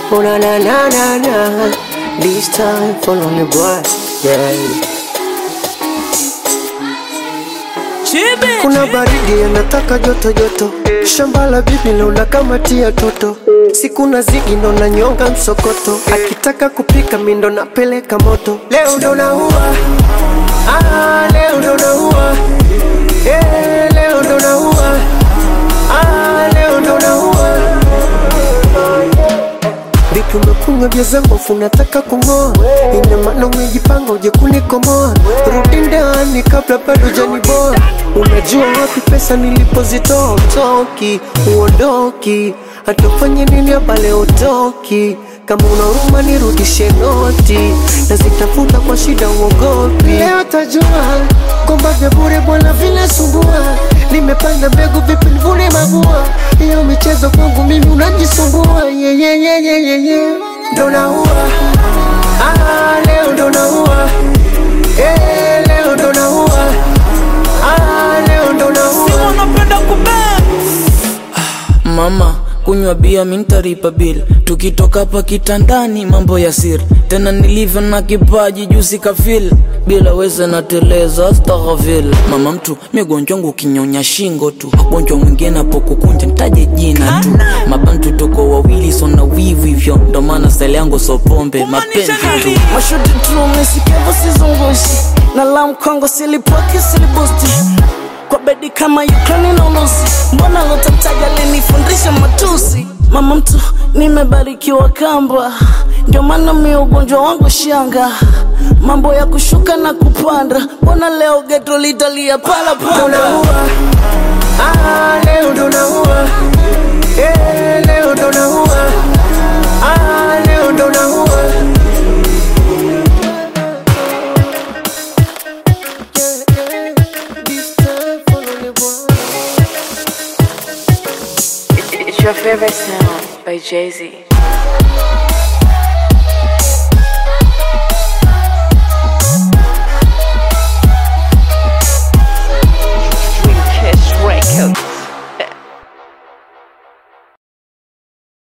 Oh na na na na na. This time for only boy. Yeah. Kuna baridi anataka joto joto, shamba la bibi luna kama tia toto, siku na zigi ndo na nyonga msokoto, akitaka kupika mindo napeleka moto. Leo ndo naua, ah, leo ndo naua, eh, leo ndo naua, ah, leo ndo naua. Vipi umekunywa vya zambofu unataka kung'oa? Ina maana umejipanga uje kunikomoa. Rudi ndani kabla bado janiboa. Unajua wapi pesa nilipozitoa? Utoki, uondoki, hatufanye nini hapa leo utoki. Kama una huruma nirudishe noti, nazitafuta kwa shida uogopi. Leo tajua kwamba vya bure bwana vinasumbua. Nimepanda mbegu vipi nivune mabua? Hiyo michezo kwangu mimi unajisumbua. Yeah, yeah, yeah, yeah, yeah, yeah. Ndo naua ah, leo ndo naua eh, leo ndo naua ah, leo ndo naua wanapenda kube mama kunywa bia mintaripa bil tukitoka hapa kitandani mambo ya siri tena nilivyo na kipaji juzi kafil bila weza nateleza astaghfir mama mtu migonjwa wangu kinyonya shingo tu gonjwa mwingine apokukunja ntaje jina tu mabantu tuko wawili sona wivu hivyo ndo maana style yangu so pombe mapenzi tu mashuti tumesikevo sizungushi na la mkongo silipoki silibusti kwa bedi kama Ukraine na Urusi, mbona lotataja linifundisha matusi. Mama mtu nimebarikiwa kamba, ndio maana mi ugonjwa wangu shanga, mambo ya kushuka na kupanda, mbona leo geto litalia pala ndo pala naua ah, leo ndo naua eh, leo ndo naua ah, leo ndo naua This time for only one. It's your favorite sound by Jay Z.